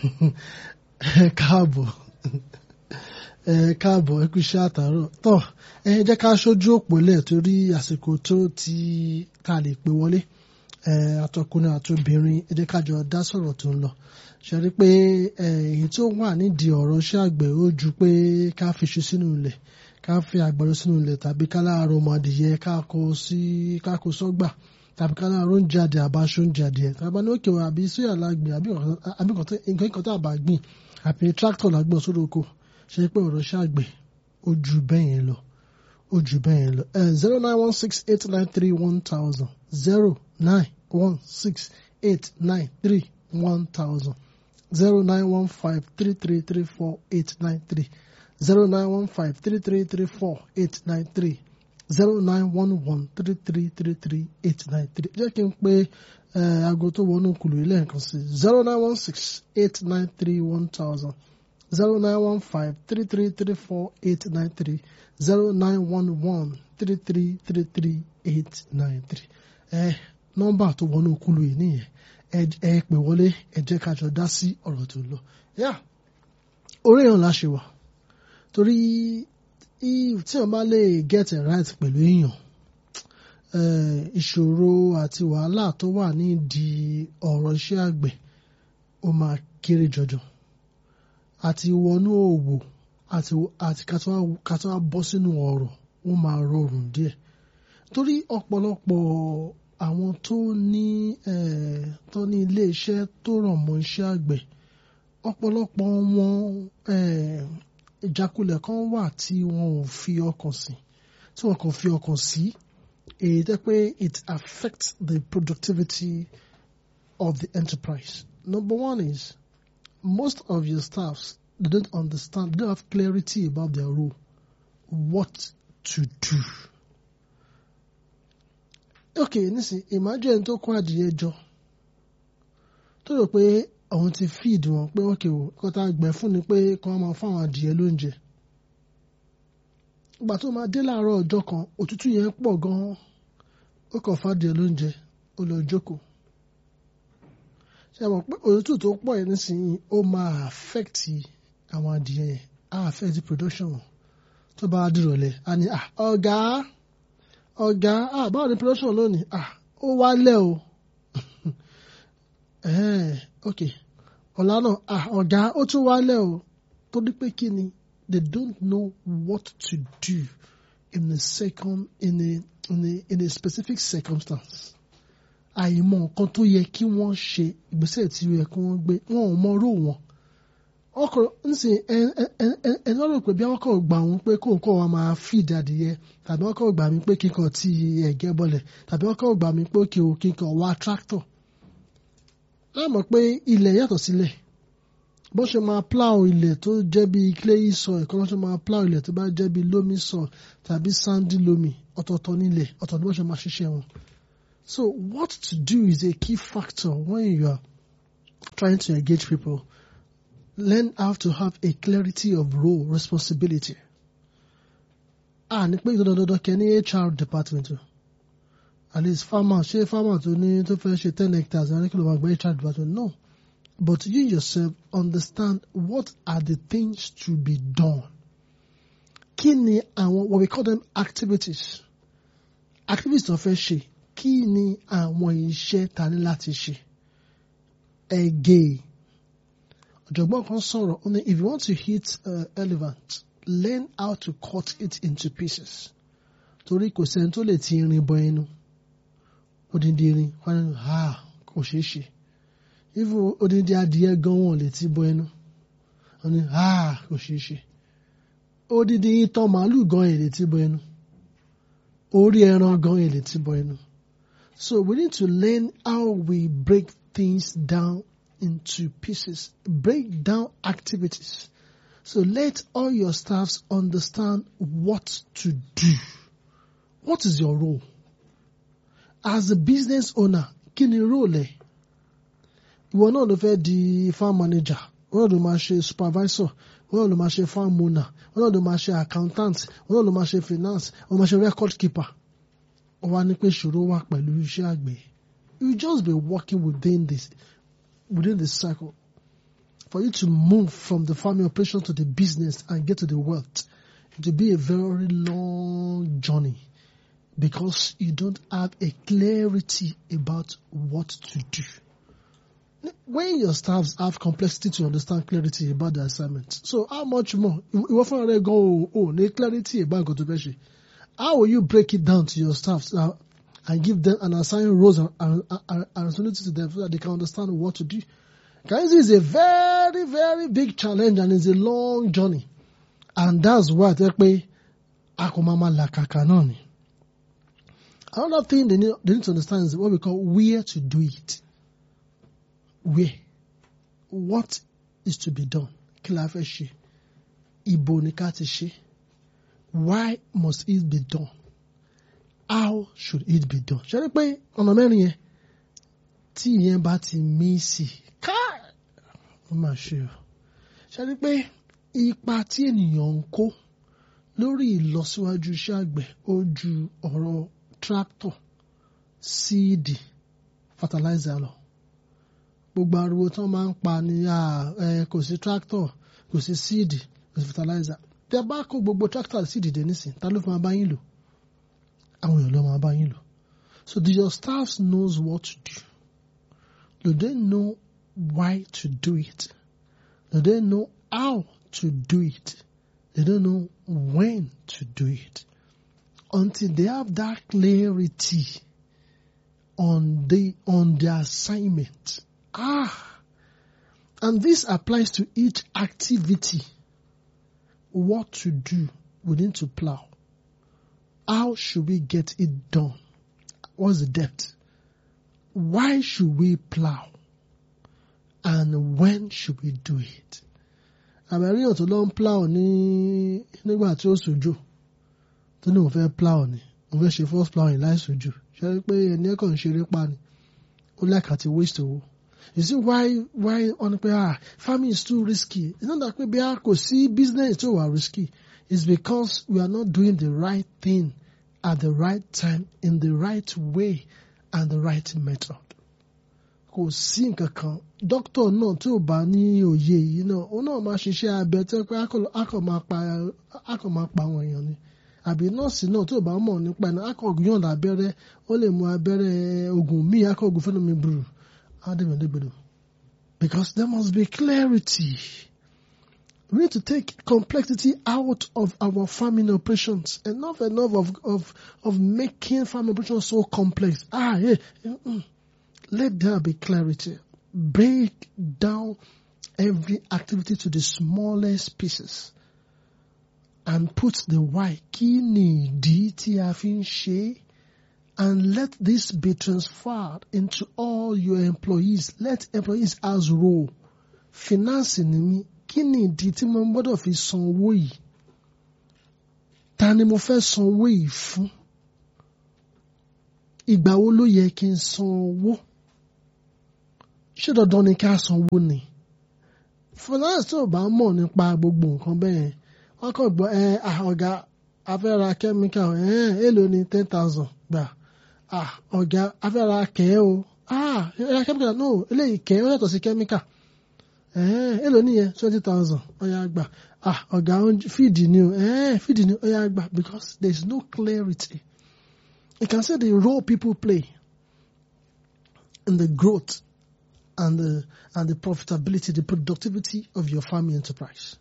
ẹ káàbọ̀ ẹ káàbọ̀ ẹ kú iṣẹ́ àtàárọ̀ tọ́ ẹ jẹ́ ká ṣojú òpó lẹ̀ torí àsìkò tó ti ká lè pè wọlé ẹ àtọkùnrin àtobìnrin ẹ jẹ́ ká jọ dá sọ̀rọ̀ tó ń lọ ṣe rí pé èyí tó wà nídìí ọ̀rọ̀ iṣẹ́ àgbẹ̀ ó ju pé ká fi iṣu sínú ilẹ̀ ká fi àgbàdo sínú ilẹ̀ tàbí ká láàárọ̀ ọmọ adìyẹ ká kó sí ká kó sọ́gbà tàbí ká láàárọ̀ oúnjẹ adìẹ àbáṣọ oúnjẹ adìẹ tàbí ní òkè àbí sóyà lágbìn àbí nǹkan kan tá a bá gbìn àbí tractor lágbọ̀n sódò oko ṣe pé ọ̀rọ̀ iṣẹ́ àgbẹ̀ ó ju bẹ́ẹ̀ yẹn lọ ó ju bẹ́ẹ̀ yẹn lọ zero nine one six eight nine three one thousand zero nine one six eight nine three one thousand zero nine one five three three three four eight nine three zero nine one five three three three four eight nine three zero nine one one three three three three eight nine three jẹ́ kí n pé aago tó wọnú kùlù ilé nǹkan sí zero nine one six eight nine three one thousand zero nine one five three three three four eight nine three zero nine one one three three three three eight nine three ẹ nọ́mbà tó wọnú kùlù yìí nìyẹn ẹ ẹ pè wọlé ẹ jẹ́ ká jọ dá sí ọ̀rọ̀ tó lọ yá orí èèyàn la ṣe wà torí tí wọ́n bá lè get it right pẹ̀lú èèyàn ìṣòro àti wàhálà tó wà nídìí ọ̀rọ̀ iṣẹ́ àgbẹ̀ ó máa kéré jọjọ àti wọnú òwò àti àti kátó wá bọ́ sínú ọ̀rọ̀ ó máa rọrùn díẹ̀ torí ọ̀pọ̀lọpọ̀ àwọn tó ní tó ní ilé iṣẹ́ tó ràn mọ́ iṣẹ́ àgbẹ̀ ọ̀pọ̀lọpọ̀ wọn ìjákulẹ̀ kan wà tí wọn ò fi ọkàn sí tí wọn kàn fi ọkàn sí èyí tẹ́ pé it affects the productivity of the enterprise. Number one is most of your staffs they don't understand they don't have clarity about their role what to do. Okay nísìn imagine tó kó adìyẹ jọ tó rò pé àwọn ti feed wọn pé okay o kó tá a gbẹ fún ni pé kó wọn máa fún àwọn adìyẹ lóúnjẹ ìgbà tó máa dé láàárọ̀ ọjọ́ kan òtútù yẹn pọ̀ gan-an ó kàn fàdìẹ lóúnjẹ ó lọ jókòó ṣe mọ̀ pé òtútù tó pọ̀ yẹn nísìnyí ó máa affect àwọn adìyẹ yẹn á affect production wọn tó bá dìrọ̀lẹ́ á ní ọ̀gá ọ̀gá báwo ni production lónìí ó wálẹ̀ o ok ọ̀la náà ọ̀gá ó tún wálẹ̀ o torí pé kí ni they don't know what to do in a second in a in a in a specific circumstance àìmọ̀ nǹkan tó yẹ kí wọ́n ṣe ìgbésẹ̀ tí ó yẹ kí wọ́n gbé wọn ò mọ ró wọn ọkọ nsìn ẹ ẹ ẹ ẹ lọ́rọ̀ pé bí wọ́n kàn gbà wọ́n pé kó nǹkan wa máa feed adìyẹ tàbí wọ́n kàn gbà mí pé kíkan ti ẹ̀gẹ́ bọlẹ̀ tàbí wọ́n kàn gbà mí pé kí o kíkan wá tractor láàmọ̀ pé ilẹ̀ yàtọ̀ sílẹ̀ bó ṣe máa plow ilẹ̀ tó jẹ́ bí clay soil kọ́ ló ṣe máa plow ilẹ̀ tó bá jẹ́ bí loamy soil tàbí sandy loamy ọ̀tọ̀ọ̀tọ̀ nílẹ̀ ọ̀tọ̀ ni bó ṣe máa ṣiṣẹ́ wọn. So what to do is a key factor when you are trying to engage people. Learn how to have a clarity of role responsibility. Ah ní pé dandandandan kẹ ní HR department o at least farmer ṣé farmer tó ní tó fẹ́ ṣe ten hectares ní kí ló máa gbé HR department no. But you yourself understand what are the things to be done. Kí ni àwọn what we call them activities. Activities tó fẹ́ ṣe kí ni àwọn iṣẹ́ ta ní láti ṣe. Ẹ̀gẹ́ ọ̀jọ̀gbọ́n kan sọ̀rọ̀ ó ní if you want to hit uh, elephant learn how to cut it into pieces. Torí kò sẹ́ni tó lè ti irin bọ ẹnu. Odindi irin wọn ni ha kò ṣeé ṣe even odindi adìyẹ gan wọn lè ti bọ ẹnu wọn ni ah kò ṣeé ṣe odindi itan màálù gan ẹ lè ti bọ ẹnu orí ẹran gan ẹ lè ti bọ ẹnu so we need to learn how we break things down into pieces break down activities so let all your staffs understand what to do what is your role as a business owner kí ni role ẹ ìwọ náà ló fẹ́ di farm manager wọ́n náà ló máa ṣe supervisor wọ́n náà ló máa ṣe farm owner wọ́n náà ló máa ṣe accountant wọ́n náà ló máa ṣe finance wọ́n máa ṣe record keeper wọ́n wá ní pé ìṣòro wà pẹ̀lú iṣẹ́ àgbẹ̀ you just be working within this within this cycle for you to move from the farming operation to the business and get to the wealth, it will be a very long journey because you don't have a clarity about what to do. When your staffs have complexity to understand clarity about the assignment, so how much more? Ìwọ fúnra rẹ gan o ò ní clarity about nǹkan tó fẹ́ ṣe. How will you break it down to your staffs now and give them and assign roles and, and, and, and responsibility to them so that they can understand what to do? Guys, is a very, very big challenge and it's a long journey. And that's why they pay akomama lakaka náà ni. Another thing they need, they need to understand is what we call where to do it. Where? What is to be done? Kí la fẹ́ ṣe? Ibo ni ká ti ṣe? Why must it be done? How should it be done? Ṣé rí pé ọ̀nà mẹ́rin yẹn tí ìyẹn bá ti mí sí ká ó máa ṣe o. Ṣé rí pé ipa tí ènìyàn ń kó lórí ìlọsíwájú iṣẹ́ àgbẹ̀ ó ju ọ̀rọ̀ tractor, síìdì, fertilizer lọ. Gbogbo ariwo tí wọ́n máa ń pa ni kò sí tractor, kò sí síìdì, kò sí fertilizer. Bí a bá kó gbogbo tractor àti síìdì dé nísìn, ta ló fi máa bá yín lò? Àwọn èèyàn ló máa bá yín lò. So do your staff knows what to do? Do they know why to do it? Do they know how to do it? They don't know when to do it. Until they have that clarity on the on the assignment. Ah, and this applies to each activity. What to do, we need to plow. How should we get it done? What's the depth? Why should we plow? And when should we do it? àbẹ̀rí ọ̀tún ló ń plow ní nígbà tí ó sojú tó ní òun fẹ́ plow ni òun fẹ́ ṣe first plowing láì sojú ṣe rí pé ẹni ẹ̀kọ́ ń ṣeré pa ni ó láìka ti waste owó you see why why wọ́n ní pé ah farming is too risky it's not that pé bí a kò sí business tó wà risky it's because we are not doing the right thing at the right time in the right way and the right method kò sí nǹkan kan dókítà náà tí ò bá ní òye yìí náà òun náà máa ṣiṣẹ́ abẹ tó pé akọ̀ máa pa akọ̀ máa pa àwọn èèyàn ni àbí nọ́ọ̀sì náà tí ò bá mọ̀ nípa ẹ̀ akọ̀ yọ̀ǹda abẹ́rẹ́ ó lè mú abẹ́rẹ́ oògùn míì akọ̀ oògùn fẹ́nu mi burú ádẹ́mẹ̀dẹ́gbẹ̀dọ̀ because there must be clarity we need to take complexity out of our farming operations enough enough of of of making farming operations so complex ah yeah. Mm-mm. Let there be clarity. Break down every activity to the smallest pieces and put the why. Kí ni ìdí tí a fi ń ṣe? And let this be transferred into all your employees. Let employees as role. Finance ni mi. Kí ni ìdí tí mo gbọ́dọ̀ fi san owó yìí? Ta ni mo fẹ́ san owó yìí fún? Ìgbà wo ló yẹ kí n san owó? ṣé dandan ni ká sanwó ni finance tó bá mọ̀ nípa gbogbo nǹkan bẹ́ẹ̀ wọ́n kàn gbọ́ ẹ ọ̀gá afẹ́ra chemical ẹ̀ èlò ni ten thousand gbà ọ̀gá afẹ́ra kẹ́ o ẹ̀ra chemical no eléyìí kẹ́ ó yàtọ̀ sí chemical èlò nìyẹn twenty thousand ọ̀yà gbà ọ̀gá feed ni o feed ni ọ̀yà gbà because there is no clarity you can see the role people play in the growth and the and the profitability, the productivity of your farming enterprise.